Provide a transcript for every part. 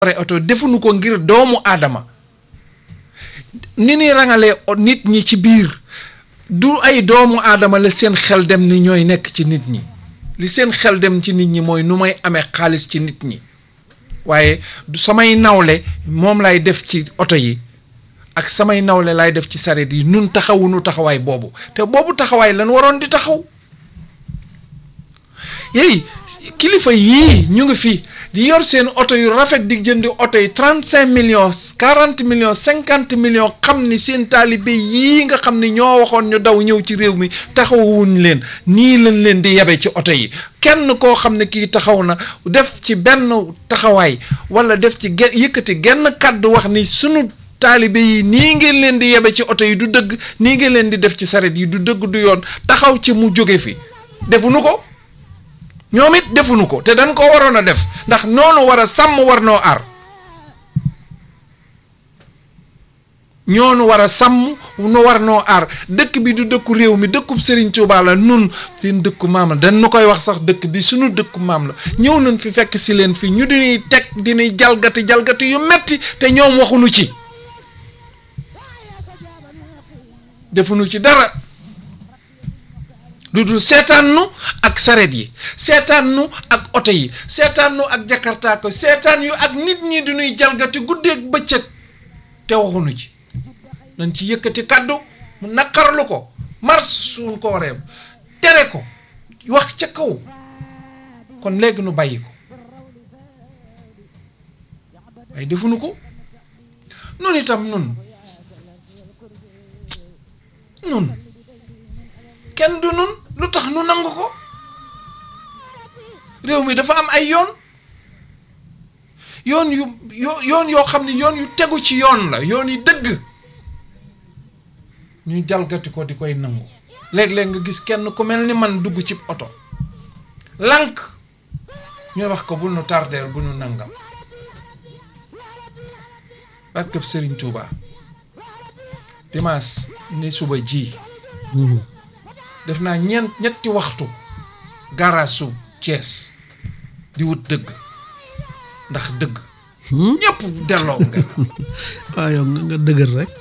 pare oto defuñu ko ngir doomu aadama ni ñuy rangalee nit ñi ci biir du ay doomu aadama la seen xel dem ni ñooy nekk ci nit ñi li seen xel dem ci nit ñi mooy nu may amee xaalis ci nit ñi waaye du samay nawle moom lay def ci oto yi ak samay nawle lay def ci saret yi nun taxawunu taxawaay boobu te boobu taxawaay lan waroon di taxaw yéy kilifa yii ñu ngi fi di yor seen oto yu rafet di jëndi oto yi trente cinq millions quarante millions cinquante millions xam ni seen taalibe yii nga xam ni ñoo waxoon ñu daw ñëw ci réew mi taxawuñ leen nii lañ leen di yabe ci oto yi kenn koo xam ne kii taxaw na def ci benn taxawaay wala def ci gen yëkkati genn kàddu wax ni sunu taalibe yi nii ngeen leen di yebe ci oto yi du dëgg nii ngeen leen di def ci saret yi du dëgg du yoon taxaw ci mu jóge fi defuñu ko ñoom it defuñu ko te dañ ko waroon a def ndax noonu war a sàmm war noo aar ñoonu war a sàmm nu war noo aar dëkk bi du dëkku réew mi dëkkub Serigne Touba la nun seen dëkku maam la dañ nu koy wax sax dëkk bi suñu dëkku maam la ñëw nañ fi fekk si leen fi ñu diñuy teg diñuy jalgati jalgati yu metti te ñoom waxuñu ci defuñu ci dara lu dul seetaan nu ak saret yi seetaan nu ak oto yi seetaan nu ak jakarta ko seetaan yu ak nit ñi di ñuy jalgati guddeeg bëccëg te waxuñu ci nañ ci yëkkati kàddu mu naqarlu ko mars suñ ko waree tere ko wax ca kaw kon léegi nu bàyyi ko waaye defuñu ko nun itam nun nun kenn du nun lu tax nu nangu ko réew mi dafa am ay yoon yoon yu yoon yoo xam ne yoon yu tegu ci yoon la yoon yi dëgg ñu jalgati ko di koy nangu léeg-léeg nga gis kenn ku mel ni man dugg ci oto lànk ñu wax ko bu nu tardeel bu nu nangam barkeb Serigne Touba dimanche ni suba ji def naa ñeent ñetti waxtu garaasu Thiès di wut dëgg ndax dëgg ñëpp delloo nga waaw yow nga nga dëgër rek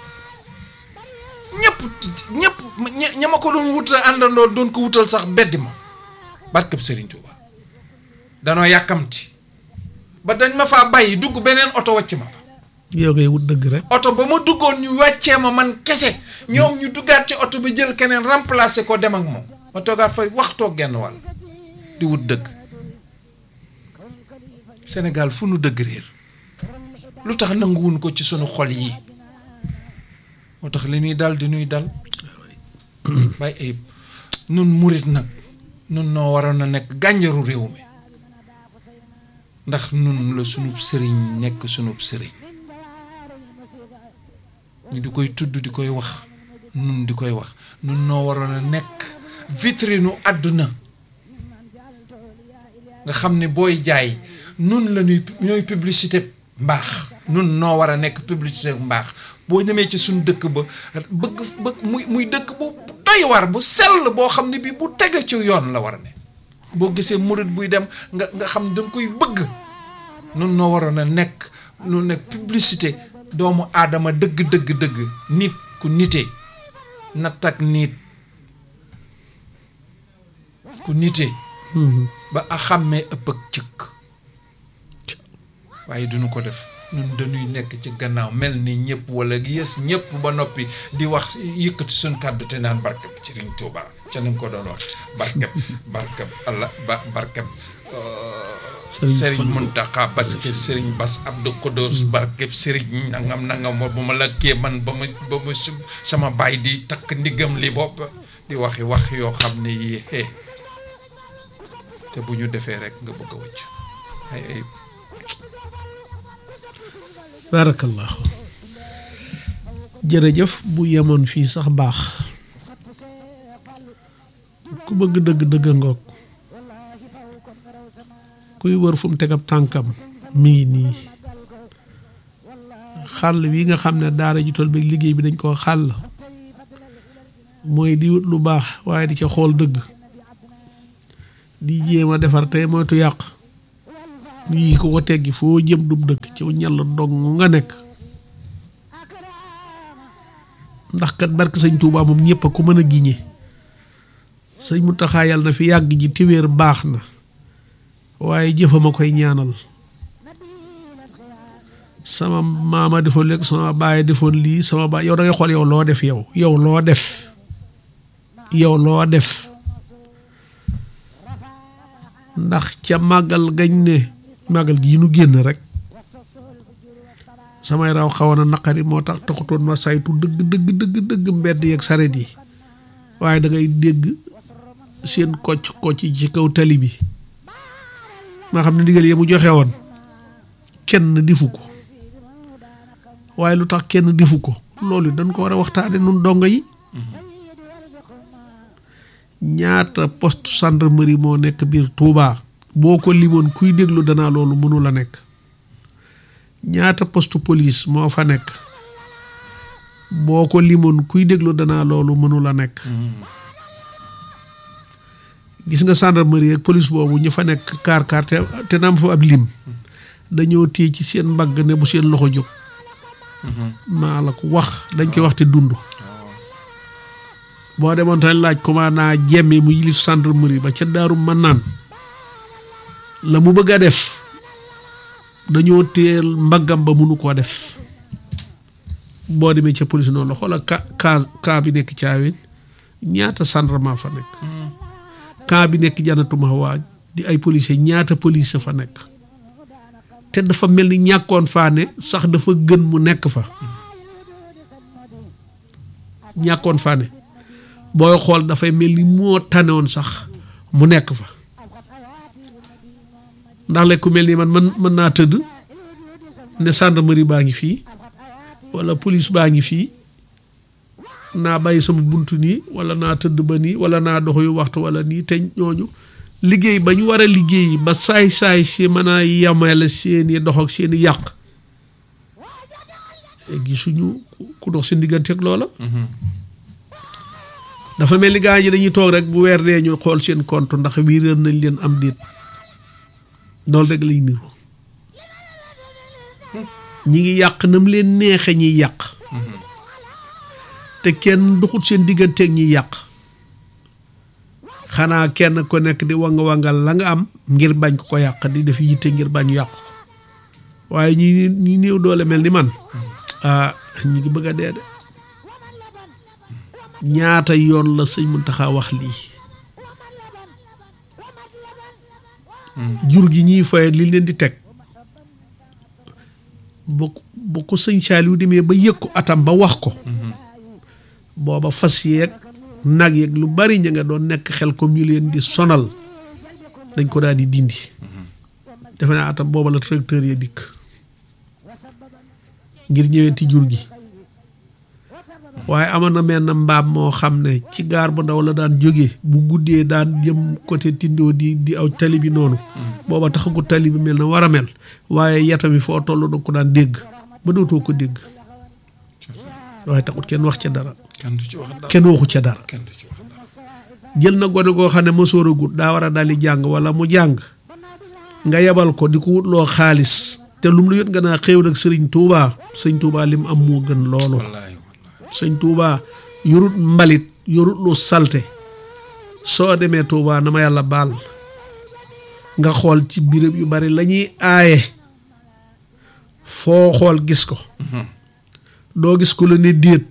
ñëpp ñëpp ña ma ko doon wutal àndandoo doon ko wutal sax beddi ma barkeb Serigne Touba danoo yàkkamti ba dañ ma faa bàyyi dugg beneen oto wàcc ma fa yow ngay wut dëgg rek oto ba ma duggoon ñu wàccee ma man kese ñoom ñu duggaat ci oto bi jël keneen remplacer ko dem ak moom ma toogaat fay waxtoo genn wàll di wut dëgg Sénégal fu nu dëgg réer lu tax nanguwun ko ci sunu xol yi moo tax li ñuy dal di ñuy dal bàyyi ayib nun murit nag nun noo waroon a nekk gànjaru réew mi ndax nun la sunub sëriñ nekk sunub sëriñ ñu di koy tudd di koy wax nun di koy wax nun noo waroon a nekk vitrine u àdduna nga xam ne booy jaay nun la ñuy ñooy publicité mbaax nun noo war a nekk publicité mbaax boo ñemee ci suñ dëkk ba bëgg bëgg muy muy dëkk bu doy war bu sell boo xam ne bi bu tege ci yoon la war a ne boo gisee murit buy dem nga nga xam ne danga koy bëgg nun noo waroon a nekk nu nekk publicité doomu aadama dëgg dëgg dëgg nit ku nite natt ak nit ku nite ba a xàmmee ëpp ak cëkk waaye duñu ko def ñun dañuy nekk ci gannaaw mel ni ñëpp wala yës ñëpp ba noppi di wax yëkkati suñ kàddu te naan barkeb Sëriñ Tuuba ca ni ko doon wax barkeb barkeb Allah ba barkeb Sëriñ Muntaxa parce que Sëriñ Bass Abdou Khoudous barkeb Sëriñ nangam nangam bu ma la kee man ba ma ba ma sama baay di takk ndiggam li bopp di waxi wax yoo xam ne yii te bu ñu defee rek nga bëgg a wëcc ay ay barakallahu jërëjëf bu yemoon fii sax baax ku bëgg dëgg dëgg ngoog kuy wër fu mu teg ab tànkam mi ngi nii xàll wi nga xam ne daara ju toll bi liggéey bi dañ koo xàll mooy di wut lu baax waaye di ca xool dëgg di jéem a defar tey moytu yàq yii ko ko teggi foo jëm dub dëkk ci ñàll dong nga nekk ndax kat barke sëñ Tuubaa moom ñëpp a ko mën a giñe sëñ Muntaxa yàlla na fi yàgg ji téwéer baax na waaye jëfam a koy ñaanal sama maama defoon léegi sama baay defoon lii sama baay yow da ngay xool yow loo def yow yow loo def yow loo def ndax ca màggal gañ ne màggal gi nu génn rek samay raw xawoon na naqari moo tax taxutoon ma saytu dëgg dëgg dëgg dëgg mbedd yeeg saret yi waaye da ngay dégg seen kocc kocc ci kaw tali bi maa xam ne ndigal yi mu joxe woon kenn difu ko waaye lu tax kenn difu ko loolu dañ ko war a waxtaane nun dongo yi ñaata poste gendarmerie moo nekk biir Touba boo ko limoon kuy déglu danaa loolu mënu la nekk ñaata poste police moo fa nekk boo ko limoon kuy déglu danaa loolu mënu la nekk gis nga gendarmerie ak police boobu ñu fa nekk kaar kaar te te naam fa ab lim dañoo téye ci seen mbagg ne bu seen loxo jóg maa la ko wax dañ koy wax te dund boo demoon tamit laaj commandant jemme mu yilif gendarmerie ba ca daaru man naan la mu bëgg a def dañoo téyel mbaggam ba mënu koo def boo demee ca police noonu la xoolal ka ka ka bi nekk caawin ñaata gendarme fa nekk ka bi nekk janatuma waa di ay policier ñaata police fa nekk te dafa mel ni ñàkkoon faa ne sax dafa gën mu nekk fa ñàkkoon faa ne booy xool dafay mel ni moo tanewoon sax mu nekk fa ndax lekk ku mel ni man man mën naa tëdd ne gendarmerie baa ngi fii walla police baa ngi fii naa bàyyi sama bunt nii walla naa tëdd ba nii walla naa dox yu waxtu walla nii te ñooñu liggéey ba ñu war a liggéey ba saay-saay si mën a yamale seeni dox ak seeni yàq gisuñu ku dox seen diggante ak loola dafa mel ni gaa yi dañuy toog rek bu weer dee ñu xool seen compte ndax wiiréer nañ leen am déet loolu rek lay niru ñi ngi yàq nam leen neexe ñiy yàq te kenn duxut seen digganteeg ñiy yàq xanaa kenn ko nekk di wanga wangal la nga am ngir bañ ko ko yàq di def yitte ngir bañ yàq ko waaye ñi ñi néew doole mel ni man ah ñi ngi bëgg a dee de ñaata yoon la sëñ Muntaxa wax lii jur gi ñuy foye li leen di teg bu bu ko sëñ Saaliw demee ba yëg ko atam ba wax ko booba fas yeeg nag yeeg lu bari ña nga doon nekk xel comme ñu leen di sonal dañ ko daal di dindi defe naa atam booba la tracteur ya dikk ngir ñëwenti jur gi waaye amoon na mel na mbaam moo xam ne ci gaar bu ndaw la daan jóge bu guddee daan jëm côté tindoo di di aw tali bi noonu booba taxagu tali bi mel na war a mel waaye yatam yi foo toll danga ko daan dégg ba dootoo ko dégg waaye taxut kenn wax ca dara kenn du ci wax dara kenn waxu ca dara kenn du ci wax dara jël na gone goo xam ne mësoor a gut daa war a dali jàng wala mu jàng nga yebal ko di ko wutloo xaalis te lu mu la yot nga naa xéew nag sëriñ Touba sëñ Touba lim am moo gën loolu wallaay wallaay sëñ Touba yorut mbalit yorut lu salte soo demee Touba na ma yàlla baal nga xool ci béréb yu bari la ñuy aaye foo xool gis ko doo gis ko la ne déet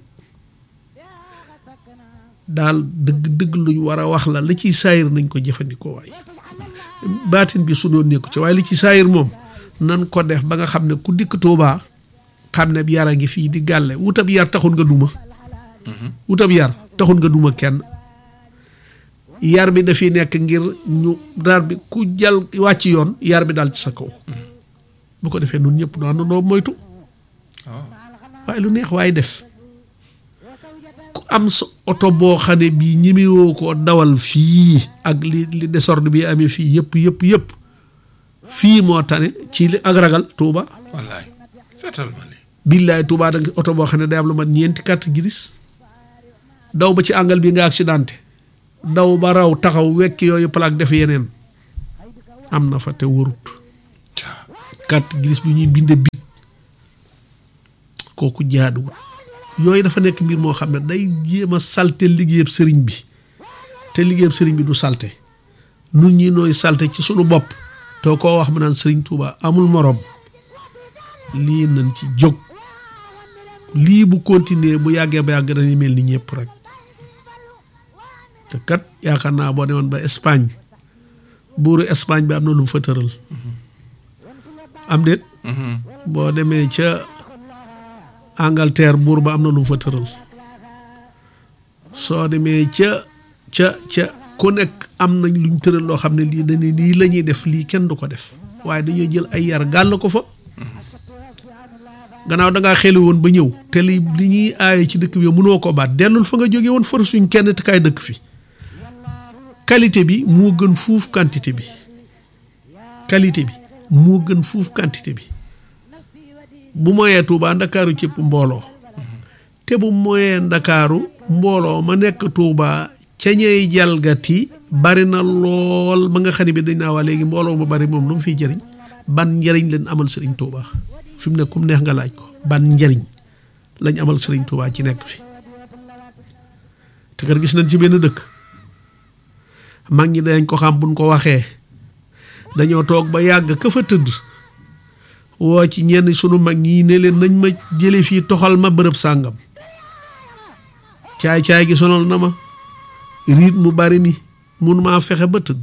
daal dëgg dëgg luñ war a wax la li ciy saayir nañ ko jëfandikoo waaye baatin bi su doon nekku ci waaye li ci saayir moom nan ko def ba nga xam ne ku dikk Touba xam ne yar a ngi fii di gàlle wutab yar taxul nga duma wutab yar taxul nga duma kenn yar bi dafiy nekk ngir ñu dar bi ku jal wàcc yoon yar bi daal ci sa kaw bu ko defee nun ñëpp nu àndandoo moytu waaw waaye lu neex waaye def ku am sa oto boo xam ne bii ñemewoo koo dawal fii ak li li désordre bi amee fii yëpp yëpp yëpp fii moo tane ci li ak ragal Touba wallaay seetal ma lii billaay Touba da nga oto boo xam ne day am lu mat ñeenti carte grise daw ba ci àngal bi nga accidenté daw ba raw taxaw wekki yooyu plaque def yeneen am na fa te wërut carte grise bi ñuy binde bit kooku jaaduwul yooyu dafa nekk mbir moo xam ne day jéem a salte liggéeyab sëriñ bi te liggéeyab sëriñ bi du salte nun ñi nooy salte ci sunu bopp te koo wax ma naan sëriñ Tuuba amul moroom lii nañ ci jóg lii bu continuer bu yàggee ba yàgg dañuy mel ni ñëpp rek te kat yaakaar naa boo demoon ba Espagne buuru Espagne bi am na lu mu fa tëral am déet boo demee ca Angleterre buur ba am na lu mu fa tëral soo demee ca ca ca ku nekk am nañ luñ tëral loo xam ne lii dañu lii la ñuy def lii kenn du ko def waaye dañoo jël ay yar gàll ko fa gannaaw dangaa xeli woon ba ñëw te li li ñuy aaye ci dëkk bi yow mënoo ko baat dellul fa nga jóge woon for suñ kenn te kaay dëkk fi qualité bi moo gën fuuf quantité bi qualité bi moo gën fuuf quantité bi bu moyee Tuubaa ndakaaru cëpp mbooloo te bu moyee ndakaaru mbooloo ma nekk Tuubaa ca ñey jalgati bari na lool ba nga xam ne bi dañ naa waa léegi mbooloo ma bari moom lu mu fiy jëriñ ban njëriñ leen amal sëriñ Tuubaa fi mu ne kum neex nga laaj ko ban njëriñ lañ amal sëriñ Tuubaa ci nekk fi te kat gis nañ ci benn dëkk mag ñi dañ ko xam buñ ko waxee dañoo toog ba yàgg ka fa tëdd woo ci ñenn sunu mag ñi ne leen nañ ma jële fii toxal ma bërëb sàngam caay-caay gi sonal na ma riit mu bari mi mun maa fexe ba tëdd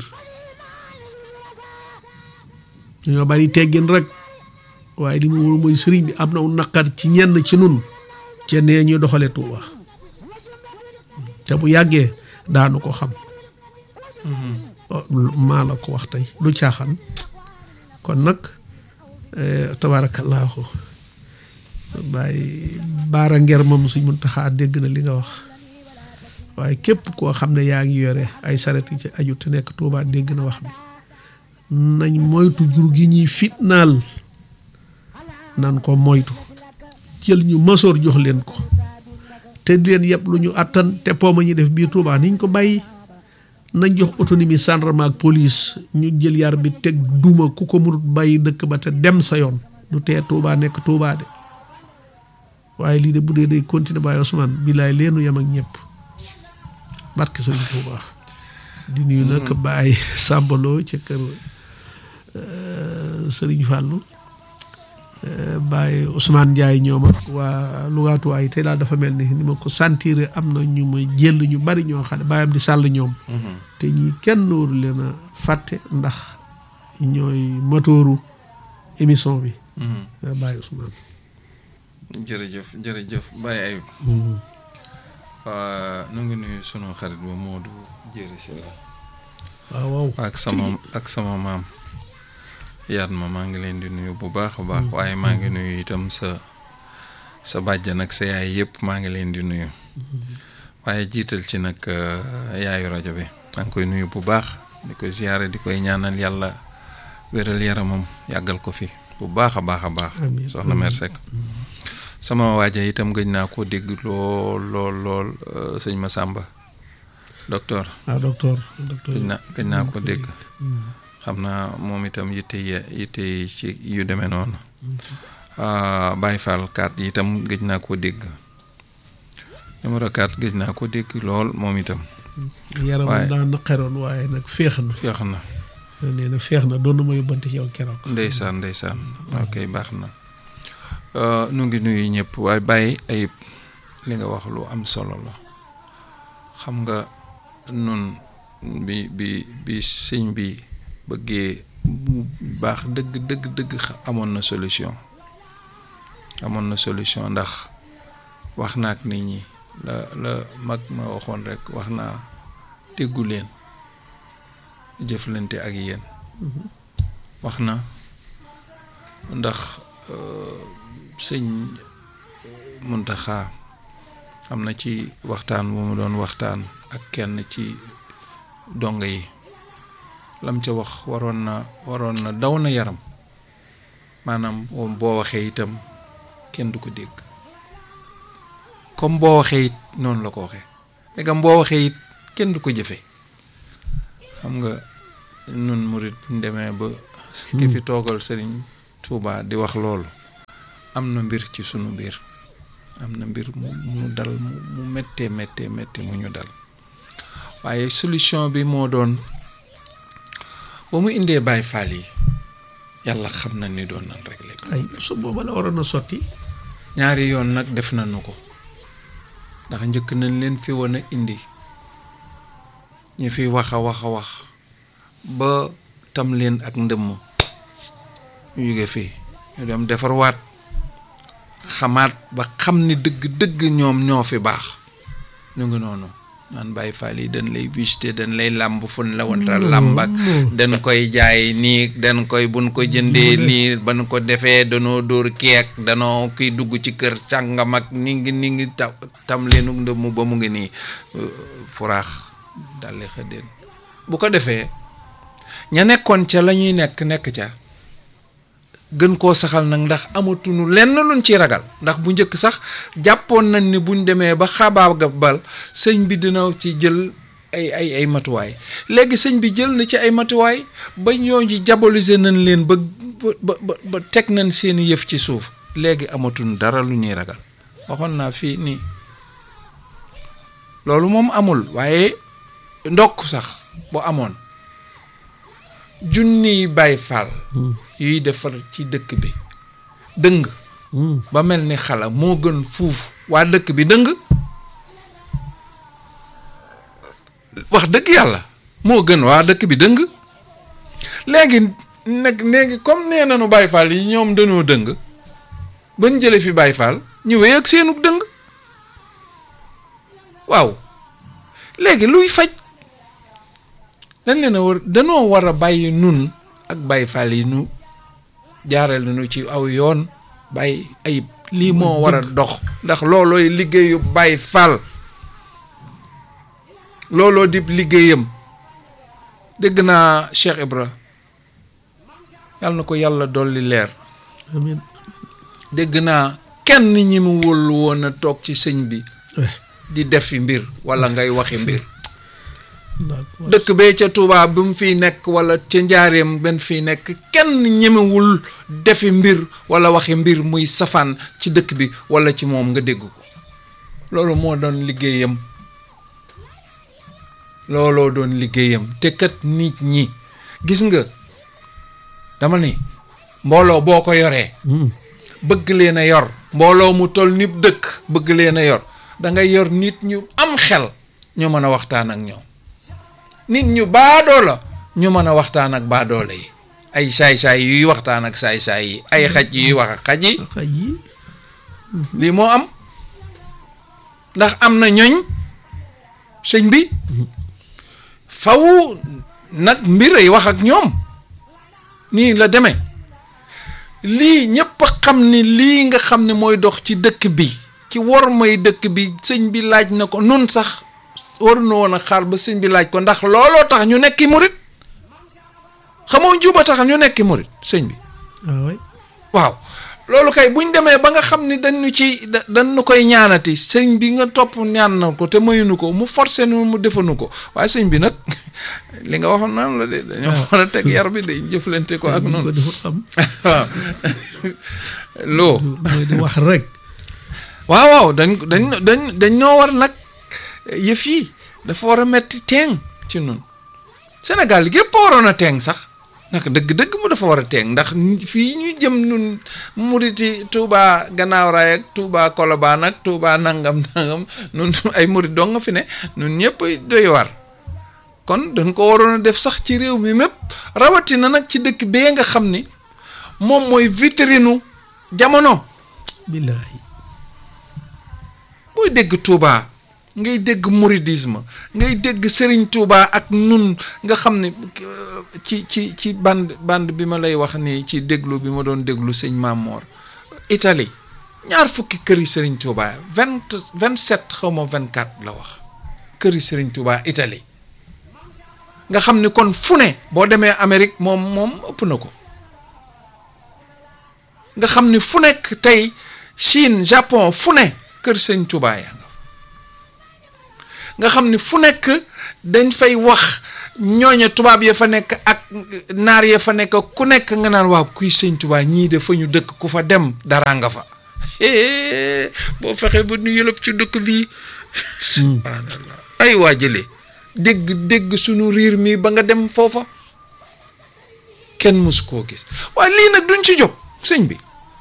dañoo bari teggin rek waaye li mu wóor mooy sëriñ bi am na wu naqar ci ñenn ci nun ca nee ñuy doxale Tuuba te bu yàggee daanu ko xam maa la ko wax tey du caaxaan kon nag tabaarakallaahu bàyyi baara nger moom suñ mun taxaa dégg na li nga wax waaye képp koo xam ne yaa ngi yore ay saret yi ci aju te nekk Tuuba dégg na wax bi nañ moytu jur gi ñuy fitnaal nan ko moytu jël ñu masoor jox leen ko te di leen yëpp lu ñu àttan te pooma ñi def biir Tuuba niñ ko bàyyi nañ jox autonomie gendarme ak police ñu jël yar bi teg duma ku ko mënut bàyyi dëkk ba te dem sa yoon du tee Tuuba nekk Tuuba de waaye lii de bu dee day continuer Baye Ousmane billaay leenu yem ak ñëpp barke sëriñ Tuuba di nuyu nag Baye Sàmbaloo ca kër sëriñ Fàllu Baye Ousmane Ndiaye ñoom ak waa lugaatuwaay te daal dafa mel ni ni ma ko sentir am na ñu ma jël ñu bari ñoo xam ne bàyyam di sàll ñoom te ñi kenn waru leen a fàtte ndax ñooy matooru émission bi Baye Ousmane jërëjëf jërëjëf Baye Ayib nu ngi nuyu sunu xarit ba Modou Jéeri si la waaw waaw ak sama ak sama maam yaat ma maa ngi leen di nuyu bu baax a baax waaye maa ngi nuyu itam sa sa bàjjan ak sa yaay yëpp maa ngi leen di nuyu waaye jiital ci nag yaayu rajo bi maa ngi koy nuyu bu baax di ko ziyaare di koy ñaanal yàlla wéral yaramam yàggal ko fi bu baax a baax a baax soxna Mère Seck sama waaja itam gëj naa koo dégg lool lool lool sëñ Massamba docteur ah docteur docteur gëj naa gëj naa ko dégg xam naa moom itam yitte yitte ci yu demee noonu Baye Fall 4 itam gëj naa koo dégg numéro 4 gëj naa ko dégg lool moom itam yaram daa naqaroon waaye nag féex na féex na nee na féex na doon na ma yóbbante ci yow keroog ndeysaan ndeysaan ok baax na nu ngi nuyu ñëpp waaye bàyyi ayib li nga wax lu am solo la xam nga nun bi bi bi sëñ bi bëggee mu baax dëgg dëgg dëgg amoon na solution amoon na solution ndax wax naa ak nit ñi la la mag ma waxoon rek wax naa déggu leen jëflante ak yéen wax na ndax sëñ Muntaxa am na ci waxtaan bu mu doon waxtaan ak kenn ci dongo yi lam ca wax waroon na waroon na daw na yaram maanaam boo waxee itam kenn du ko dégg comme boo waxee it noonu la ko waxee ndegam boo waxee it kenn du ko jëfe xam nga nun murit buñ demee ba ki fi toogal sëriñ Touba di wax loolu am na mbir ci sunu mbir am na mbir mu mu dal mu mu méttee méttee méttee mu ñu dal waaye solution bi moo doon ba mu indee Baay Faal yi yàlla xam na ni doon nan rek léegi ay su booba la waroon a sotti ñaari yoon nag def nañu ko ndax njëkk nañ leen fi woon a indi ñu fi wax a wax a wax ba tam leen ak ndëmm ñu jóge fii ñu dem defarwaat xamaat ba xam ni dëgg-dëgg ñoom ñoo fi baax ñu ngi noonu naan Baay Faal yi dañ lay visité dañ lay làmb fun la wanta làmb ak dañ koy jaay nii dañ koy buñ ko jëndee nii ban ko defee danoo dóor keek danoo kiy dugg ci kër càngam ak ni ngi ni ngi ta tam leenu ndëmm ba mu ngi nii furaax daldi xëddeen bu ko defee ña nekkoon ca la ñuy nekk nekk ca gën koo saxal nag ndax amatuñu lenn luñ ci ragal ndax bu njëkk sax jàppoon nañ ni buñ demee ba xabaabal sëñ bi dina ci jël ay ay ay matuwaay léegi sëñ bi jël na ci ay matuwaay ba ñoo ji diaboliser nañ leen ba ba ba ba teg nañ seeni yëf ci suuf léegi amatuñ dara lu ñuy ragal waxoon naa fii nii loolu moom amul waaye ndokk sax bu amoon junniy Baay Faal yuy defar ci dëkk bi dëng ba mel ni xala moo gën fuuf waa dëkk bi dëng wax dëgg yàlla moo gën waa dëkk bi dëng léegi nag léegi comme nee nañu Baay Faal yi ñoom dañoo dëng ban jële fi Baay Faal ñu wéy ak seenu dëng waaw léegi luy faj dañ leen a war danoo war a bàyyi nun ak Baay Faal yi nu jaareel nu ci aw yoon bàyyi ayib lii moo war a dox ndax loolooy liggéeyu Baay Faal looloo di liggéeyam dégg naa Cheikh Ibra yàlla na ko yàlla dolli leer amiin dégg naa kenn ñi mu wóolu woon a toog ci sëñ bi di def fi mbir wala ngay waxi mbir dëkk bee ca Touba bi mu fiy nekk wala ca njaareem benn fiy nekk kenn ñemewul defi mbir wala waxi mbir muy safaan ci dëkk bi wala ci moom nga dégg ko loolu moo doon liggéeyam looloo doon liggéeyam te kat nit ñi gis nga dama ni mbooloo boo ko yoree bëgg leen a yor mbooloo mu toll nit dëkk bëgg leen a yor da ngay yor nit ñu am xel ñu mën a waxtaan ak ñoom nit ñu baadoo la ñu mën a waxtaan ak baadoole yi ay saay-saay yuy waxtaan ak saay-saay yi ay xaj yuy wax ak xaj yi xaj yi lii moo am ndax am na ñoñ sëñ bi faw nag mbir ay wax ak ñoom nii la demee lii ñépp a xam ni lii nga xam ne mooy dox ci dëkk bi ci war may dëkk bi sëñ bi laaj na ko nun sax waru na woon a xaar ba sëñ bi laaj ko ndax looloo tax ñu nekki murit xamoo njuuba tax ñu nekki murit sëñ bi waaw waaw loolu kay buñ demee ba nga xam ni dañu ci da dañu koy ñaanati sëñ bi nga topp ñaan na ko te mayuñu ko mu forcé nu mu defanu ko waaye sëñ bi nag li nga waxoon naan la de dañoo war a teg yar bi day jëflante ko ak ko noonu defut xam waaw loo mooy di wax rek waaw waaw dañ dañ dañ dañ ñoo war nag yëf yi dafa war a metti teeng ci nun Sénégal gépp a waroon a teeng sax naka dëgg-dëgg mu dafa war a teeng ndax fii ñu jëm nun muriti Touba gannaaw raay ak Touba Kolobaan ak Touba nangam nangam nun ay murit dong nga fi ne nun ñëpp doy war kon dañ ko waroon a def sax ci réew mi mépp rawatina nag ci dëkk bee nga xam ni moom mooy vitrinu jamono billaahi booy dégg Touba ngay dégg mouridisme ngay dégg Serigne Touba ak nun nga xam ne euh, ci ci ci band band bi ma lay wax nii ci déglu bi ma doon déglu sëñ Mamor Italie ñaar fukki këri Serigne Touba vingt vingt sept xaw ma vingt quatre la wax këri Serigne Touba Italie nga xam ni kon fu ne boo demee Amérique moom moom ëpp na ko nga xam ni fu nekk tey Chine Japon fu ne kër sëñ Touba yaa nga fa nga xam ni fu nekk dañ fay wax ñooña tubaab ya fa nekk ak naar ya fa nekk ku nekk nga naan waaw kuy sëñ Tuubaa ñii de fa ñu dëkk ku fa dem dara nga fa boo fexee ba nu yëlëb ci dëkk bii subhaanallah ay waa jële dégg dégg sunu riir mi ba nga dem foofa kenn mësu koo gis waaye lii nag duñ ci jóg sëñ bi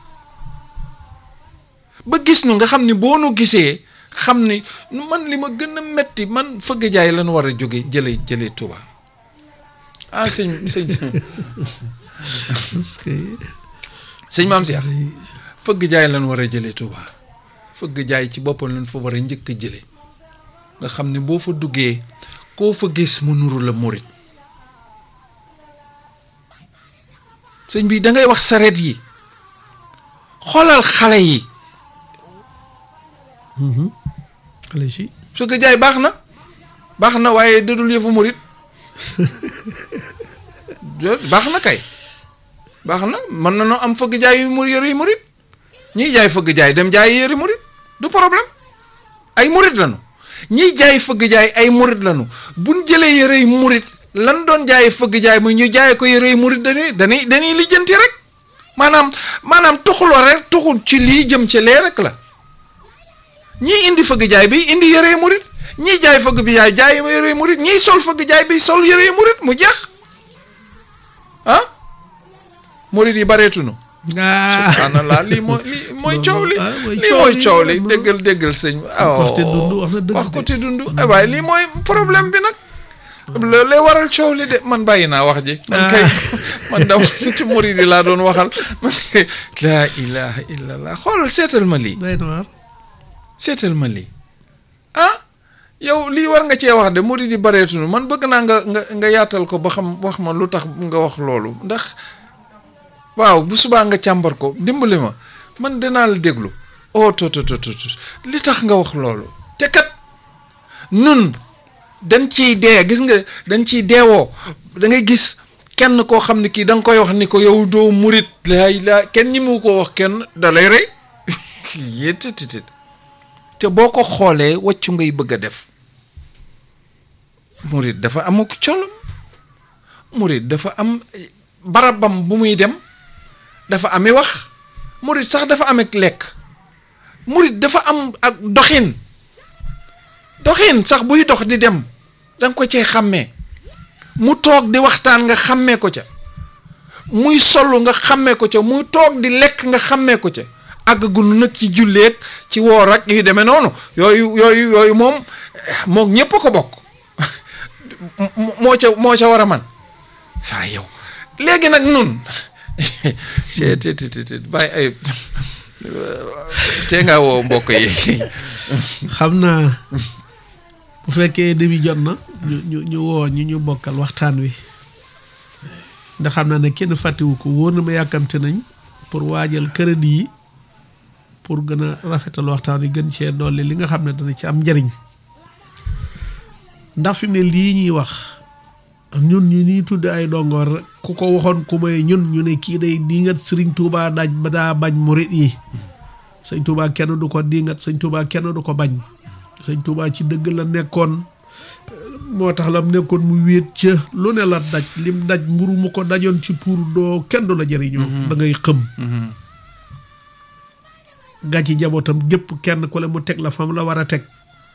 ba gis nu nga xam ni boo nu gisee xam ni man li ma gën a metti man fëgg jaay lan war a jóge jële jële Touba ah sëñ sëñ parce que sëñ maam si fëgg jaay lan war a jële Touba fëgg jaay ci boppam lan fa war a njëkk a jële nga xam ne boo fa duggee koo fa gis mu nuru la murit sëñ bi da ngay wax sareet yi xoolal xale yi xale si fëgg jaay baax na baax na waaye dadul yëfu murit baax na kay baax na mën na noo am fëgg jaay yu mu yëre yu murit ñiy jaay fëgg jaay dem jaay yëre murit du problème ay murit lañu ñiy jaay fëgg jaay ay murit lañu buñ jëlee yëre yu murit lan doon jaay fëgg jaay mu ñu jaay ko yëre yu murit dañuy dañuy dañuy lijjanti rek maanaam maanaam tuxuloo rek tuxul ci lii jëm ci lee rek la ñii indi fëgg jaay bi indi yëre yu murit ñii jaay fëgg bi jaay jaay yëre yu murit ñii sol fëgg jaay bi sol yëre yu murit mu jeex ah murit yi bareetunu ah subhanallah lii mooy lii mooy coow li ah, mooy lii coow mooy li, coow li vraiment. déggal déggal sëñ bi wax te dund wax na dëgg wax ko de. te dund ay waaye lii mooy problème bi nag loolu lay waral coow li de man bàyyi naa wax ji man kay man daw ci murid yi laa doon waxal man kay laa ilaha illallah xoolal seetal ma lii day na waar seetal ma lii ah yow lii war nga cee wax de murid yi bareetunu man bëgg naa nga nga nga yaatal ko ba xam wax ma lu tax nga wax loolu ndax waaw bu subaa nga càmbar ko dimbali ma man dinaa la déglu oh to to to to to. li tax nga wax loolu te kat nun dañ ciy dee gis nga dañ ciy deewoo da ngay gis kenn koo xam ne kii da nga koy wax ni ko yow doo murit laay laa kenn ñi mu ko wax kenn da lay rey yéttititit te boo ko xoolee wàccu ngay bëgg a def murit dafa amuk colom murit dafa am eh, barabam bu muy dem dafa amee wax murit sax dafa am ak lekk murit dafa am ak doxin doxin sax buy dox di dem da nga ko cee xàmmee mu toog di waxtaan nga xàmmee ko ca muy solu nga xàmmee ko ca muy toog di lekk nga xàmmee ko ca àggagul nag ci julleeg ci woor ak yu demee noonu yooyu yooyu yooyu moom moom ñépp a ko bokk mo- moo ca moo ca war a man saa yow léegi nag nun te te te te bàyyi ay tee ngaa woo mbokk yi xam naa bu fekkee début jot na ñu ñu ñu woo ñu ñu bokkal waxtaan wi ndax xam naa ne kenn fàttewu ko wóor na ma yàkkamte nañ pour waajal crédit yi pour gën a rafetal waxtaan wi gën cee dolli li nga xam ne dana ci am njariñ ndax fi mu ne lii ñuy wax ñun ñu nii tudde ay dongoor rek ku ko waxoon ku may ñun ñu ne kii day dingat sëriñ Tuubaa daaj ba daa bañ murit yi sëñ Tuubaa kenn du ko dingat sëñ Tuubaa kenn du ko bañ sëñ Tuubaa ci dëgg la nekkoon moo tax lam nekkoon mu wéet ca lu ne la daj lim daj mburu mu ko dajoon ci pour doo kenn du la jëriñoo da ngay xëm gàcci jabootam gépp kenn ku le mu teg la fam la war a teg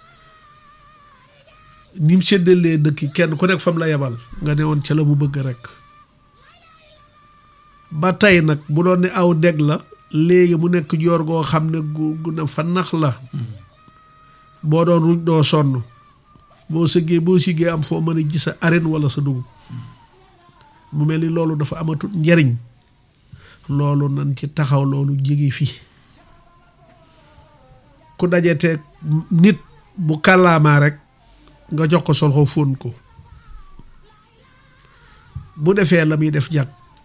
ni mu séddalee dëkk kenn ku nekk fam la yebal nga ne woon ca la mu bëgg rek ba tey nag bu doon ne aw deg la léegi mu nekk joor goo xam ne gu gu ne fa nax la boo doon ruj doo sonn boo sëggee boo siggee am foo mën a gis sa arène wala sa dugub mu mel ni loolu dafa amatut njariñ loolu nan ci taxaw loolu jege fi ku dajeteeg nit bu kàllaamaa rek nga jox ko sol ko fóon ko bu defee la muy def jag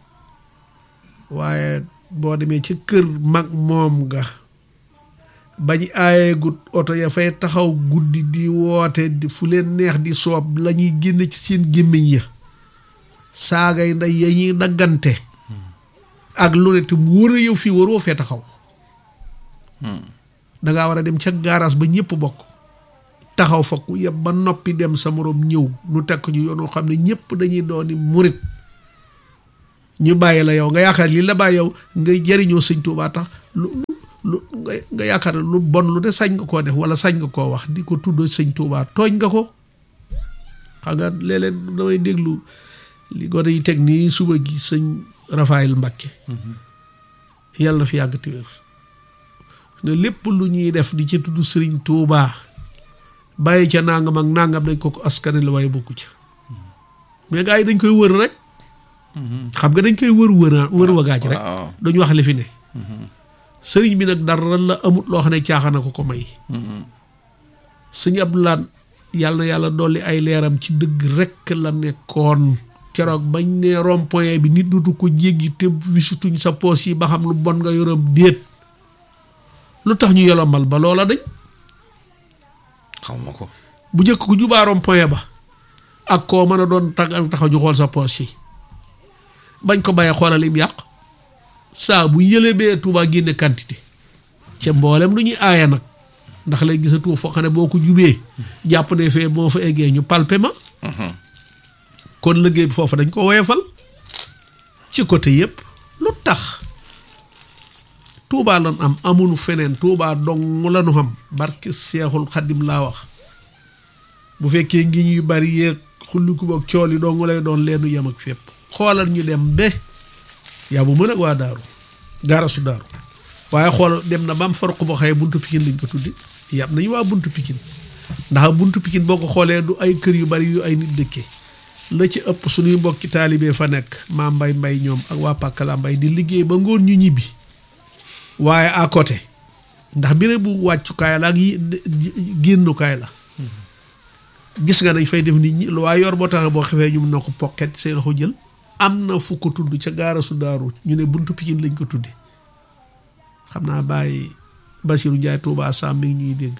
waaye boo demee ci kër mag moom nga bañ aaye gut oto ya fay taxaw guddi di woote di fu leen neex di soob la ñuy génne ci seen gémmiñ ya saagay nday ya ñuy daggante ak lu ne te mu wër a yow fii waroo fee taxaw dangaa war a dem ca gaaraas ba ñëpp bokk taxaw fa ku yeb ba noppi dem sa morom ñëw nu teg ko ñu yoonoo xam ne ñëpp dañuy dooni murit ñu bàyyi la yow nga yaakaar li la bàyyi yow nga jëriñoo sëñ Tuubaa tax lu lu nga nga yaakaar lu bon lu de sañ nga koo def wala sañ nga koo wax di ko tudd sëñ Tuubaa tooñ nga ko xam nga léeg-léeg damay déglu li gone yi teg nii suba gi sëñ Rafaayil Mbakke yàlla na fi yàgg te wér ne lépp lu ñuy def di ci tudd sëriñ Tuubaa bàyyi ca nangam ak nangam dañ ko ko askane la waaye bokku ca mais gars yi dañ koy wër rek xam nga dañ koy wër wër wër wagaaj rek waaw duñ wax li fi ne sëriñ bi nag dara la amut loo xam ne caaxaan ko ko may sëñ Abdoulaat yàlla na yàlla dolli ay leeram ci dëgg rekk la nekkoon keroog bañ ne rond point bi nit dutu ko jéggi te wisutuñ sa poos yi ba xam lu bon nga yoram déet lu tax ñu yolomal ba loola dañ xaw ma ko bu njëkk ku jubaa rond point ba ak koo mën a doon tag taxaw ñu xool sa poos yi bañ ko bàyyee xoolal lim yàq saa bu yëlebee Tuubaa génne quantité ca mboolem lu ñuy aaya nag ndax lay gisatu foo xam ne boo ko jubee jàpp ne fee moo fa eggee ñu palpe ma kon liggéey bi foofu dañ ko woyefal ci côté yëpp lu tax Tuubaa lan am amunu feneen Tuubaa dong la nu xam barke Seexul Xaddim laa wax bu fekkee ngi ñuy bari yeeg xulliku boog cool yi dong lay doon leenu yem ak fépp xoolal ñu dem be yaa bu mën ak waa daaru gaarasu daaru waaye xool dem na ba am farq boo xëyee buntu pikin lañ ko tuddi yàpp nañu waa buntu pikin ndax buntu pikin boo ko xoolee du ay kër yu bari yu ay nit dëkkee la ci ëpp suñuy mbokki taalibee fa nekk maa mbay mbay ñoom ak waa pàkkala mbay di liggéey ba ngoon ñu ñibbi waaye à côté ndax bire bu wàccukaay la ak yi génnukaay la gis nga dañ fay def nit ñi lu waaye yor boo taxee boo xefee ñu mun na ko pokket seen loxo jël am na fu ko tudd ca gaarasu daaru ñu ne buntu pikin lañ ko tudde xam naa bàyyi Basiru Njaay Tuubaa Sam mi ngi ñuy dégg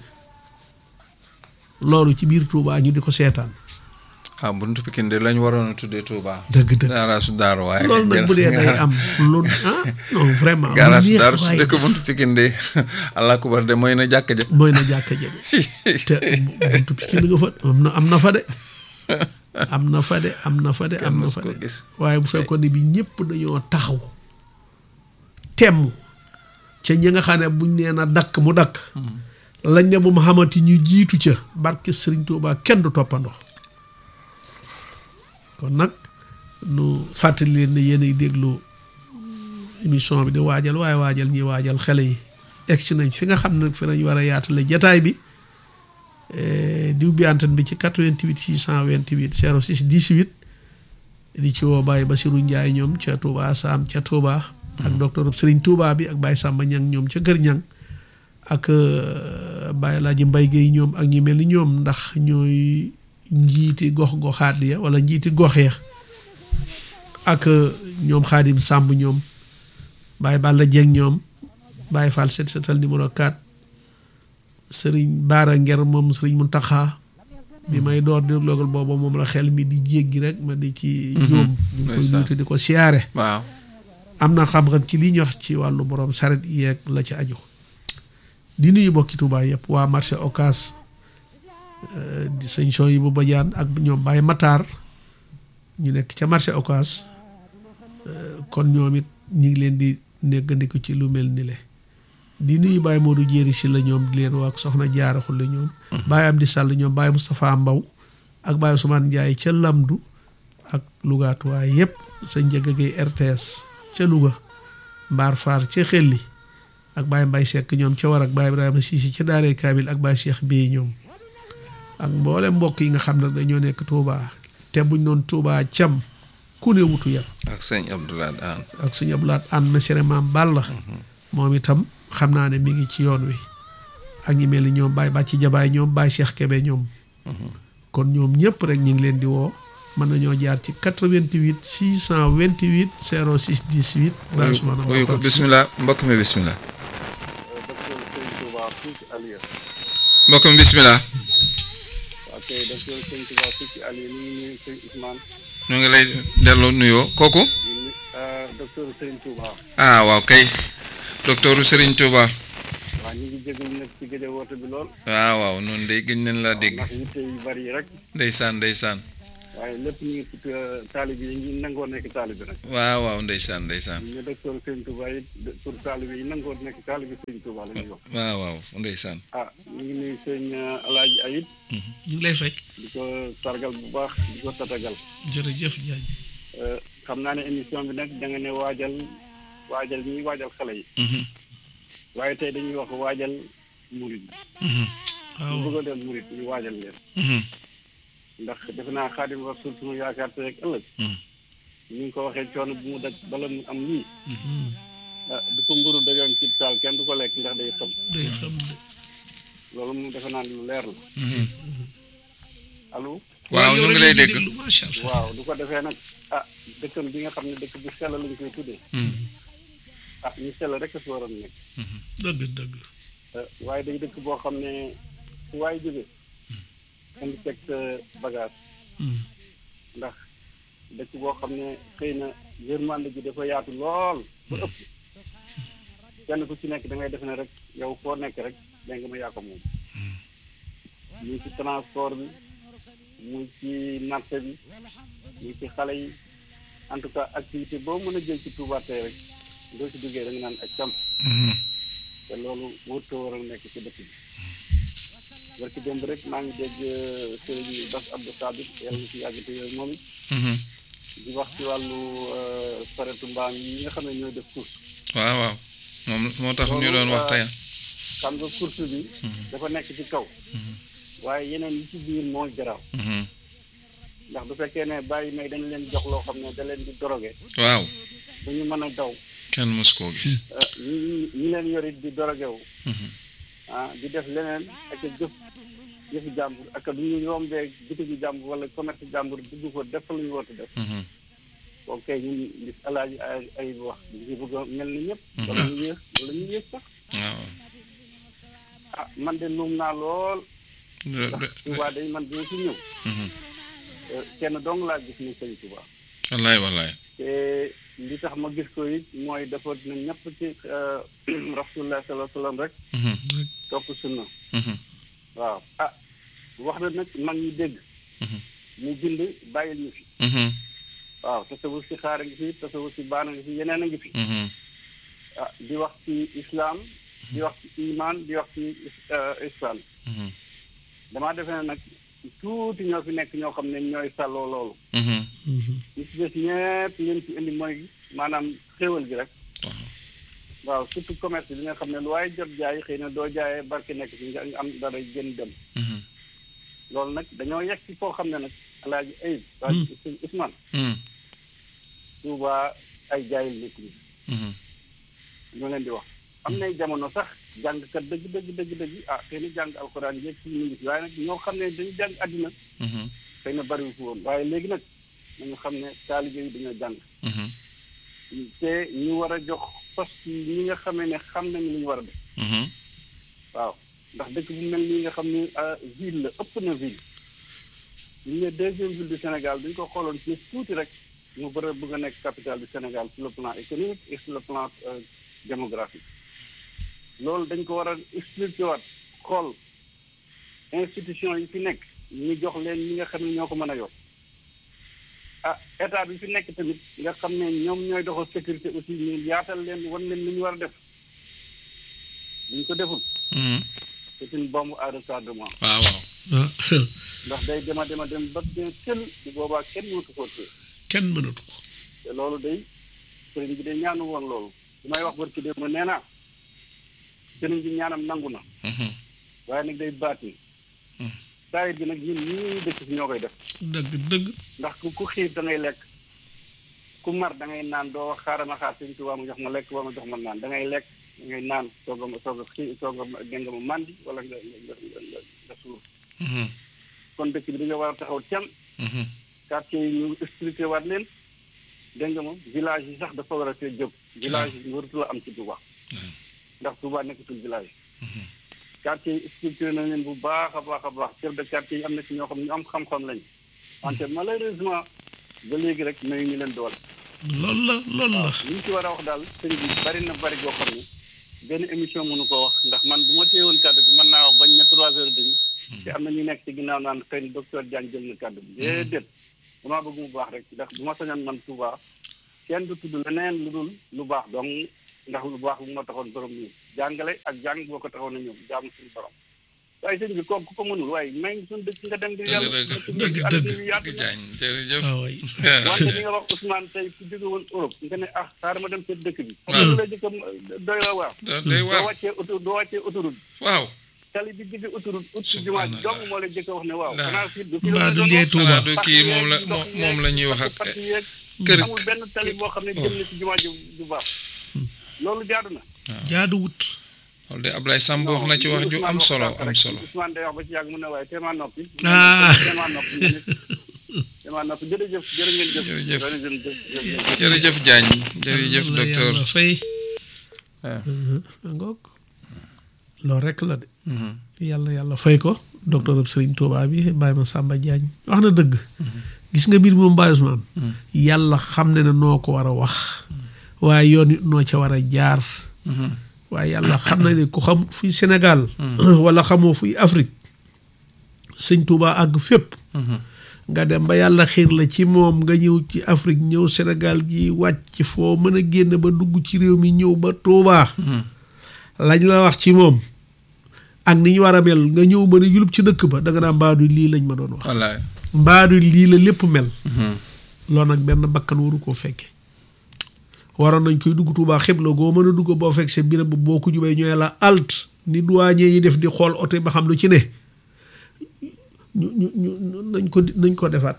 loolu ci biir Tuubaa ñu di ko seetaan ah buntu Pikine de lañ waroon a tuddee Touba. dëgg dëgg gaaraasu daaru waaye. loolu nag bu dee day am lu ah non vraiment. lu gaaraasu neex daaru su waay dee ko buntu Pikine de allah kubar de mooy na jàkka ja. mooy na jàkka ja de te buntu Pikine nga fa am na am na fa de am na fa de am na fa de am na mos fa ko de gis. waaye bu fekkoon ne bi ñëpp dañoo taxaw temm ca ñi nga xam ne buñ nee na dakk mu dakk lañ ne bu mu xamati ñu jiitu ca barke Sëriñ Tuubaa kenn du toppandoo kon nag nu fàttali leen ne yéen ay déglu émission bi di waajal waaye waajal ñi waajal xale yi egsi nañ fi nga xam ne fi nañ war a yaatale jataay bi eh, diw bi antenne bi ci 88 628 06 18 di ci woo Baye Basirou Ndiaye ñoom ca Touba Sam ca Touba ak docteur Serigne Touba bi ak Baye Samba Ñang ñoom ca Kër Ñang ak euh, Baye Laaji Mbay Géey ñoom ak ñi mel ni ñoom ndax ñooy njiiti gox goxaat ya wala njiiti gox ya ak euh, ñoom Xaadim Sàmb ñoom Baye Balla Jeng ñoom Baye Fall set setal numéro 4 Sëriñ Baara Nger moom Sëriñ Muntaxa bi may door di logal booba moom la xel mi di jéggi rek ma di ci jóom ñu ngi koy ndeysaan. nuyu te di ko siyaare waaw am na xam-xam ci li ñu wax ci wàllu borom saret yeeg la ci aju di nuyu bokki Tuubaa yëpp waa marché Ocass euh, di sëñ son yi bu bajaan ak ñoom Baye Matar ñu nekk ca marché Ocass euh, kon ñoom it ñu ngi leen di néggandiku ci lu mel ni le di nuyu Baye Modou Jéeri si la ñoom di leen waa ak soxna jaaraxul la ñoom Baye Amdi Sall ñoom Baye Moustapha Mbaw ak Baye Ousmane Ndiaye ca Lamdu ak Lougaatuwaay yëpp sa njëg gay RTS ca Louga Mbaar Faar ca Xelli ak Baye Mbay Seck ñoom ca war ak Baye Ibrahima Sisi ca Daaree Kaamil ak Baye Cheikh Bey ñoom ak mboole mbokk yi nga xam ne dañoo nekk Touba te buñ noon Touba cam ku ne wutu yat ak sëñ Abdoulaye Aan ak suñu ablaat ànd na sere maam Balla moom itam xam naa ne mi ngi ci yoon wi ak ñi mel ni ñoom Baye Bàcci Jabaay ñoom Baye Cheikh Kebe ñoom kon ñoom ñëpp rek ñu ngi leen di woo mën nañoo jaar ci 88 628 06 18 Baye Ousmane uyu ko bismillah mbokk mi bismillah docteur Sëñ Touba fii ci Alieu mbokk mi bismillah waaw kay docteur Sëñ Touba fii ci Alieu ñu ngi nuyu sëñ Ousmane ñu ngi lay delloo nuyoo kooku di nu docteur Sëñ Touba ah waaw kay docteur Serigne Touba waaw ñu ngi jégalu nag ci gëj a woote bi lool. waaw waaw noonu day gëj nañ laa dégg ndax yitte yu bari yi rek. ndeysaan ndeysaan waaye lépp ñu ngi ci taalib yi ngi nangoo nekk taalib nag. waaw waaw ndeysaan ndeysaan ñu docteur Sëñ Touba it pour taalib yi nangoo nekk taalib Sëñ Touba la ñuy wax. waaw waaw ndeysaan ah ñu ngi nuyu sëñ Alaaji Ayib ñu ngi lay fay di ko sargal bu baax di ko tatagal. jërëjëf Diagne xam naa ne émission bi nag da nga ne waajal waajal ñuy waajal xale yi. Mhm, waaye tey dañuy wax waajal murit yi. mhm, waaw ñu bëgg a dem murit ñu waajal leen. mhm, ndax defe naa xaadim rasul sunu yaakaar te rek ëllëg. mhm, ni nga ko waxee coono bu mu daj bala mu am lii. Mhm. ah du ko mburu dajoon ci taal kenn du ko lekk ndax day xam day xam ne loolu moom defe naa ne lu leer la. mhm. allo. waaw ñu ngi lay dégg déglu macha allah waaw du ko defee nag ah dëkkam bi nga xam ne dëkk bu sell lañ koy tuddee. Mhm, ah ñu sell rek a si waroon nekk. mhm, dëgg dëgg ah, waaye day dëkk boo xam ne su waay jógee. indi teg sa bagage. Mhm. ndax dëkk boo xam ne xëy na yërmande ji dafa yaatu lool ba ëpp kenn ku ci nekk da ngay def ne rek yow foo nekk rek dégg nga ma yaa ko moom muy ci transport bi muy ci marché bi muy ci xale yi en tout cas activité boo mën a jël ci Touba tey rek doo ci duggee da nga naan ak cam mhm. te loolu wërtoo war a nekk ci dëkk bi barki démb rek maa ngi dégg sëriñ Bass Abdou Sabit yàlla na ci yàgg te yooyu moom it Mhm. di wax ci wàllu saretu mbaam yi nga xam ne ñooy def course waaw waaw moom moo tax ñu doon wax tey xam nga course bi dafa nekk ci kaw waaye yeneen yi ci biir moo garaaw Mhm. ndax bu fekkee ne bàyyi may dañ leen jox loo xam ne da leen di doroge waaw dañu mën a daw kenn mës koo gis ah, ñi ñi leen yorit di doroge wu Mhm, ah di def leneen ak a jëf jëfi jàmbur ak du ñu rombee bitigi jàmbur wala commerce jàmbur dugg ko def fa lu ñu war a def mhm, ok ñun li alaaji ay ay wax ñu bëgg a mel ni ñëpp wala ñu yées wala ñu yées sax waaw ah man de luum naa lool De- ndax de- Touba day man bi ma ci ñëw mhm. eh, kenn dong laa gis ni sëñ Touba wallaay wallaay te li tax ma gis ko it mooy dafa na ñëpp ci eh, rasulullah sallallahu alayhi wa sallam rek Mhm, topp sunna mhm, waaw ah wax na nag mag ñi dégg Mhm. mu bind bàyyil ñu fi mhm, waaw tasawur si xaar a ngi fi tasawur si baan a ngi fi yeneen a ngi fi mhm, ah di wax ci islam di wax ci iman di wax ci eh, islam mhm, damaa defe ne nag tuuti ñoo fi nekk ñoo xam ne ñooy sàlloo loolu mhm. Mhm. ñi ci des ñëpp leen ci indi mooy maanaam xéewal gi rek Waaw. waaw surtout commerce bi nga xam ne lu waaye jot jaay xëy na doo jaayee barke nekk ci nga nga am dara gën dem Mhm, loolu nag dañoo yegg ci foo xam ne nag alaaji ayib waa sëñ Ousmane mhm, Touba ay jaayil nekk ni mhm. ñoo leen di wax am nay jamono sax jàngkat dëgg dëgg dëgg dëgg ah xëy na jàng alxuraan yéeg ci ñu ngi fi waaye nag ñoo xam ne dañu jàng àddina Mhm, xëy na bariwu fi woon waaye léegi nag nañu xam ne taalibe yi dañoo jàng mhm, te ñu war a jox poste yi ñi nga xamee ne xam nañu li ñu war a def mhm. waaw ndax dëkk bu mel nii nga xam ni ah, ville la ëpp na ville ñu ne deuxième ville du Sénégal dañ ko xooloon ci tuuti rek mu bëri bëgg a nekk capitale du Sénégal sur le plan économique et sur le plan euh, démographique loolu dañ ko war a expliqué waat xool institution yi fi nekk ñu jox leen ñi nga xam ne ñoo ko mën a yor ah état bi fi nekk tamit nga xam ne ñoom ñooy doxal sécurité aussi ñu yaatal leen wan leen li ñu war a def bu ñu ko deful Mhm. c'est une bombe à retardement waaw waaw ah ndax day dema dema dem ba bien tël bu boobaa kenn mënatu koo téye kenn mënatu ko te loolu day sëriñ bi day ñaanu woon loolu su may wax barki démb nee naa sëriñ bi ñaanam nangu na Mhm, waaye nag day baatin Hmm. saayit bi nag ñun ñii dëkk si ñoo koy def dëgg dëgg ndax ku ku xiif da ngay lekk ku mar da ngay naan doo wax xaaral ma xaar sëriñ Tuubaa mu jox ma lekk wala ma jox ma naan da ngay lekk da ngay naan soog a soog a xii soog a gën nga ma màndi wala nga nga nga nga nga suur mhm, kon dëkk bi dañoo war a taxaw tem mhm. quartier yi ñu expliqué waat leen dégg nga moom village yi sax dafa war a see jóg village yi waratu la am ci Touba ndax Touba nekkatul village quartier yi expliqué nañ leen bu baax a baax a baax chef de quartier yi am na ci ñoo xam ñu am xam-xam lañ wante malheureusement ba léegi rek mayu ñu leen doole loolu la loolu la li ñu ci war a wax daal sëñ bi bari na bari goo xam ne benn émission mënu ko wax ndax man bu ma téyewoon kàddu bi mën naa wax bañ na trois heures demi te am na ñu nekk ci ginnaaw naan xëy na docteur Diagne jël na kàddu bi déedéet damaa bëgg mu baax rek ndax bu ma sañoon man Touba kenn du tudd leneen lu dul lu baax donc ndax lu baax bu ma taxoon borom ñu jàngale ak jàng boo ko taxoon a ñëw jaamu suñu borom waaye sëñ bi kooku ku ko mënul waaye may suñu dëkk nga dem di yàlla dëgg àll dëgg. bi yaatu na jaañ jërëjëf waaw waay wante li nga wax Ousmane tey ku jóge woon Europe nga ne ah xaaral ma dem seen dëkk bi Waaw. xam nga la jëkk doy la waar da day doo waar wàccee auto doo wàccee autoroute waaw tali bi digg autoroute ut ci jumaa ji dong moo lay jëkk a wax ne waaw Laa. xanaa fii du fi Mbaa du lee Touba. xanaa du kii moom la moom moom la ñuy wax ak kër amul benn tali boo xam ne jëm na ci jumaa ji du baax loolu jaadu na jaaduwut loolu de Ablaye Samb wax na ci wax ju am solo am solo Ousmane day wax ba ci yàgg mu ne waaye téemaa noppi Ah. téemaa noppi nga nit téemaa noppi jërëjëf jërë ngeen jëf Jërëjëf. jërëjëf jërëjëf jërëjëf Diagne jërëjëf Yàlla docteur yàlla fay waaw. ngoog loolu rek la de yàlla yàlla fay ko docteur ab Serigne Touba bi Baye ma Samba Diagne wax na dëgg gis nga mbir moom Baye Ousmane yàlla xam ne ne noo ko war a wax waaye yoon it noo ca war a jaar waaye yàlla xam na ne ku xam fuy Sénégal wala xamoo fuy Afrique sëñ Touba àgg fépp nga dem ba yàlla xiir la ci moom nga ñëw ci Afrique ñëw Sénégal gi wàcc foo mën a génn ba dugg ci réew mi ñëw ba Touba lañ la wax ci moom ak ni ñu war a mel nga ñëw mën a yulub ci dëkk ba da nga naa mbaadu lii lañ ma doon wax wallaay mbaadu lii la lépp mel loolu nag benn bakkan waru koo fekke waroon nañ koy dugg Touba xibla goo mën a dugg boo fekk sa birab ba boo ko jubee ñooy la alt ni douanier yi def di xool oto ba xam lu ci ne ñu ñu ñu nañ ko nañ ko defaat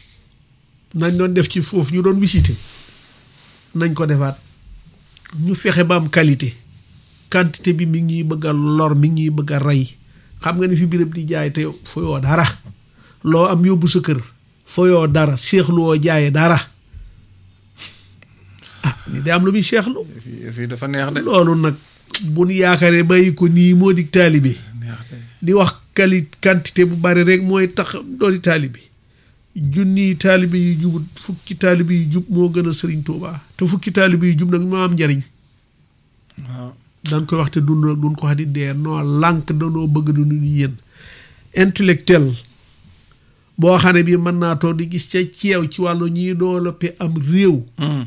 nañ doon def ci foofu ñu doon visité nañ ko defaat ñu fexe ba am qualité quantité bi mi ngi ñuy bëgg a lor mi ngi ñuy bëgg a rey xam nga ni fi birab di jaay te fooyoo dara loo am yóbbu sa kër fooyoo dara seexluwoo jaaye dara ah ni day am lu muy seexlu fii fii dafa neex de loolu nag bu nu yaakaaree bàyyi ko nii moo di taalibe neex de di wax quali quantité bu bari rek mooy tax dooni taalibe junniy taalibe yu jubut fukki taalibe yu jub moo gën a sëriñ Tuubaa te fukki taalibe yu jub nag moo am njariñ waaw dañ koy wax te dun duñ ko wax di dee noo lànk danoo bëgg du ñu yéen intellectuel boo xam ne bii mën naa toog di gis ca ceew ci wàllu ñiy développé am réew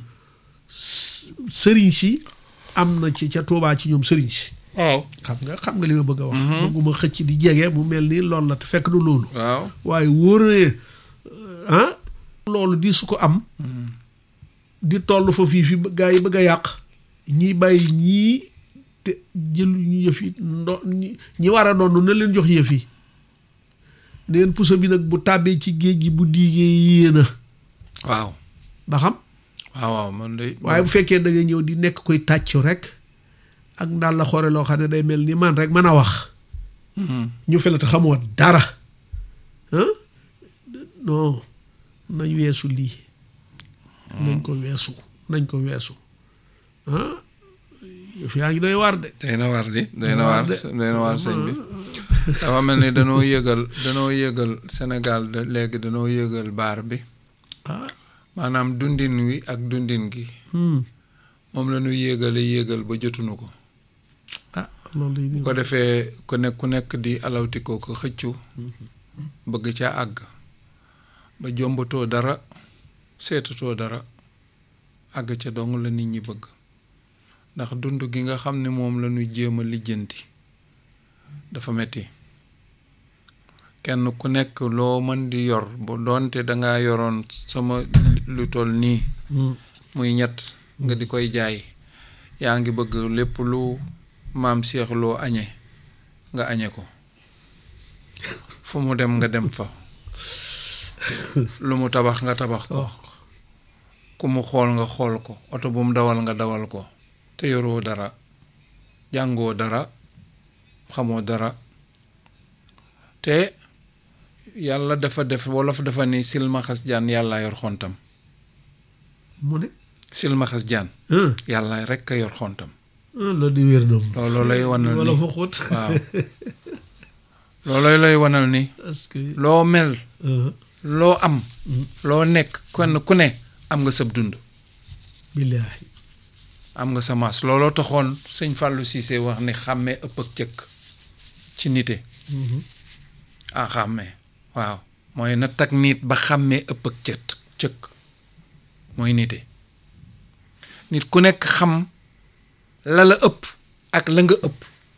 sëriñ si am na ci ca Tuubaa ci ñoom sëriñ si waaw xam nga xam nga li ma bëgg a wax bëgguma xëcc di jege mu mel ni loolu la te fekk du loolu waaw waaye wóor ne ah loolu di su ko am di toll fa fii fi gaa yi bëgg a yàq ñiy bàyyi ñii te jël ñu yëf yi ndo ñi ñi war a doon na leen jox yëf yi neen puso bi nag bu tàbbee ci géej gi bu diigee yéena waaw ba xam waaw waaw man de waaye bu fekkee da nga ñëw di nekk koy tàccu rek ak ndaal la xoore loo xam ne day mel ni man rek mën a wax ñu fe la te xamoo dara ah non nañ weesu lii nañ ko weesu nañ ko weesu ah yëf yaa ngi doy war de day na war di day na war de. day na war sëñ bi dafa mel ni danoo yëgal danoo yëgal Sénégal de léegi danoo yëgal baar bi ah maanaam dundin wi ak dundin gi hmm. moom la ñu yéegale yéegal ba jotuñu ko ah loolu yi bu ko defee ku nekk ku nekk di alawtikoo ko xëccu bëgg ca àgg ba jombatoo dara seetatoo dara àgg ca dong la nit ñi bëgg ndax dund gi nga xam ne moom la ñuy jéem a lijjanti dafa metti kenn ku nekk loo mën di yor bu doonte dangaa yoroon sama lu toll nii Hmm. muy ñett nga di koy jaay yaa ngi bëgg lépp lu maam Cheikh loo añe nga añe ko fu mu dem nga dem fa lu mu tabax nga tabax ko Oh. ku mu xool nga xool ko oto bu mu dawal nga dawal ko te yoroo dara jàngoo dara xamoo dara te yàlla dafa def wolof dafa ni silmaxas jaan yàlla yor xontam mu ne silmaxas jaan ah yàlla rekk a yor xontam ah loolu di wér doom looloo lay wanal wala ni fa xóot waaw loolooy lay wanal ni parce que loo mel ah, loo am loo nekk kenn ku ne am nga sab dund billaahi am nga sa maas looloo taxoon sëñ Fallou Cissé wax ni xàmmee ëpp ak cëkk ci nite ah xàmmee waaw mooy na tag nit ba xàmmee ëpp ak cët cëkk mooy nite nit ku nekk xam la la ëpp ak la nga ëpp